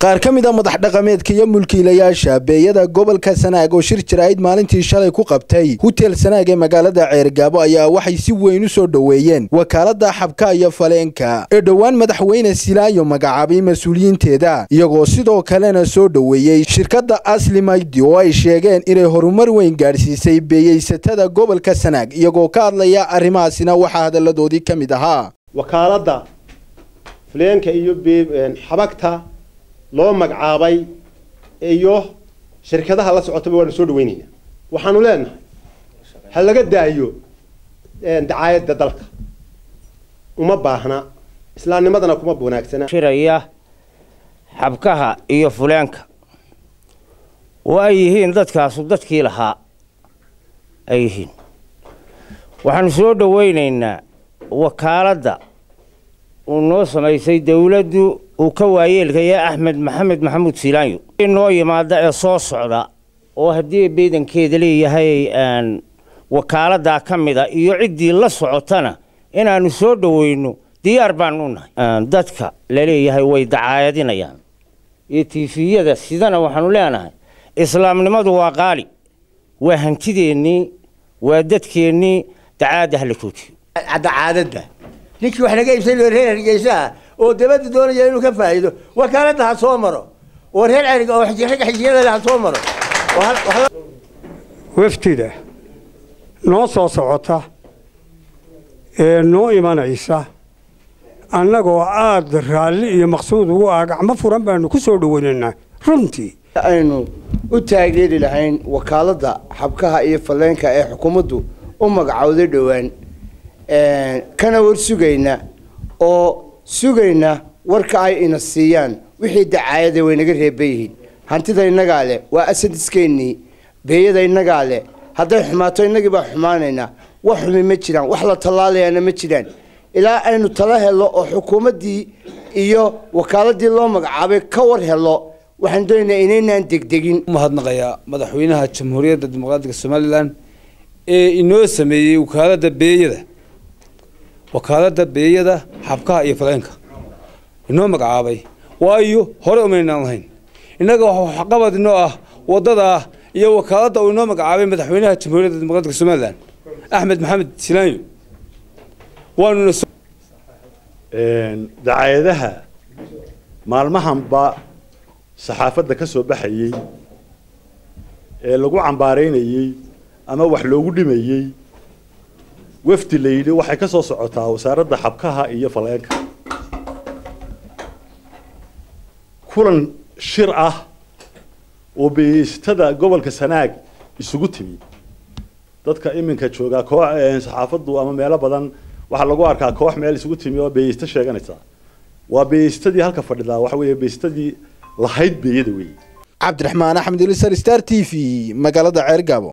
qaar ka mid a madax dhaqameedka iyo mulkiilayaasha beeyada gobolka sanaag oo shir jaraa'id maalintii shalay ku qabtay hutel sanaag ee magaalada ceergaabo ayaa waxay si weyn u soo dhoweeyeen wakaalada xabka iyo faleenka ee dhowaan madaxweyne silaayo magacaabay mas-uuliyiinteeda iyagoo sidoo kalena soo dhoweeyey shirkadda asli maydi oo ay sheegeen inay horumar weyn gaadhsiisay beeyeysatada gobolka sanaag iyagoo ka hadlaya arrimahaasina waxaa hadalladoodii ka mid ahaa wakaaladda faleenka iyo xabagta loo magacaabay iyo shirkadaha la socotaba waanu soo dhaweynaynaa waxaanu leenahay ha laga daayo dacaayadda dalka uma baahna islaamnimadana kuma wanaagsana shiraya xabkaha iyo fuleenka oo ay yihiin dadkaasu dadkii lahaa ay yihiin waxaanu soo dhaweynaynaa wakaaladda uu noo samaysay dawladdu uu ka waayeelkaya axmed maxamed maxamuud silaanyo noo yimaada ee soo socda oo haddii beedankeeda leeyahay wakaaladdaa ka mida iyo ciddii la socotana inaannu soo dhoweyno diyaar baanu nahay dadka laleeyahay way dacaayadinayaan iyo tiifiyada sidana waxaanu leenahay islaamnimadu waa qaali waa hantideennii waa dadkeennii dacaadda hala joojiyo dacaadadda ninkii wax naga iibsan reer hargeysaha oo dabadda doonaya inuu ka faa'iido wakaaladda ha soo maro oo reer ceriga oo ragga xijiyada ha soo maro waftida noo soo socota ee noo imanaysa annagoo aada raalli iyo maqsuud ugu ah gacmo furan baanu ku soo dhoweynaynaa runtii aynu u taageeri lahayn wakaaladda xabkaha iyo falleenka ee xukuumaddu u magacowday dhowaan kana war sugayna oo sugayna warka ay ina siiyaan wixii dacaayada way naga reeban yihiin hantida innagaa leh waa asadiskeenii beeyada innagaa leh hadday xumaato innagii baa xumaanaynaa wax xumi ma jiraan wax la tallaalayaana ma jiraan ilaa aynu tala helo oo xukuumaddii iyo wakaaladii loo magacaabay ka war helo waxaan doonaynaa inaynaan degdegin mahadnaqayaa madaxweynaha jamhuuriyadda dimuqraatiga somalilan ee inoo sameeyey wakaaladda beeyada wakaaladda beeyada xabkaha iyo faleenka inoo magacaabay waayo hore umaynaan lahayn innaga waxqabad inoo ah waddadaa iyo wakaaladda uu inoo magacaabay madaxweynaha jamhuuriyadda dimuqraatiga somalilan axmed maxamed silaanyo waanuna dacaayadaha maalmahanba saxaafadda ka soo baxayey ee lagu cambaaraynayey ama wax loogu dhimayey wafdi la yidhi waxay ka soo socotaa wasaaradda xabkaha iyo faleenka kulan shir ah oo beeystada gobolka sanaag isugu timi dadka iminka joogaa koox saxaafaddu ama meelo badan waxaa lagu arkaa koox meel isugu timi oo beeyeysta sheeganaysa waa beeyeystadii halka fadhidaa waxa weeye beeyeystadii lahayd beeyada weeye cabdiraxmaan axmed ilisar star t v magaalada ceergaabo